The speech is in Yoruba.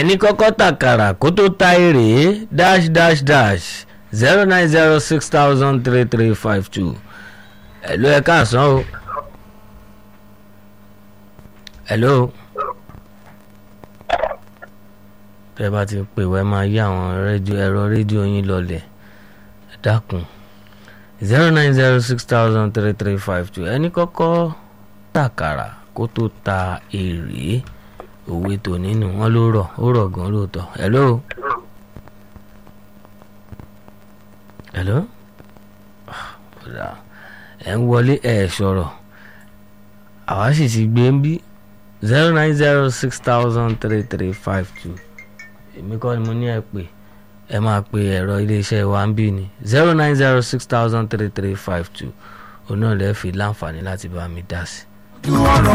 ẹni kọ́kọ́ tàkàrà kó tó ta èrè dash dash dash zero nine zero six thousand three three five two ẹ̀ló ẹ káàsán o ẹ̀ló tẹ́ bá ti pè wẹ́ máa yí àwọn rédíò ẹ̀rọ rédíò yín lọlẹ̀ ẹ dákun zero nine zero six thousand three three five two ẹni kọ́kọ́ tàkàrà kó tó ta èrè òwe tó nínú wọn ló rọ̀ ó rọ̀ gan lóòótọ́ hello hello ọ̀dà ẹ̀ ń wọlé ẹ̀ sọ̀rọ̀ àwa sì ti gbé ń bí zero nine zero six thousand three three five two èmi kọ́ ni mo ní ẹ pè ẹ máa pe ẹ̀rọ iléeṣẹ́ wa ń bí ni zero nine zero six thousand three three five two òun náà lè fi láǹfààní láti bá mi dá sí.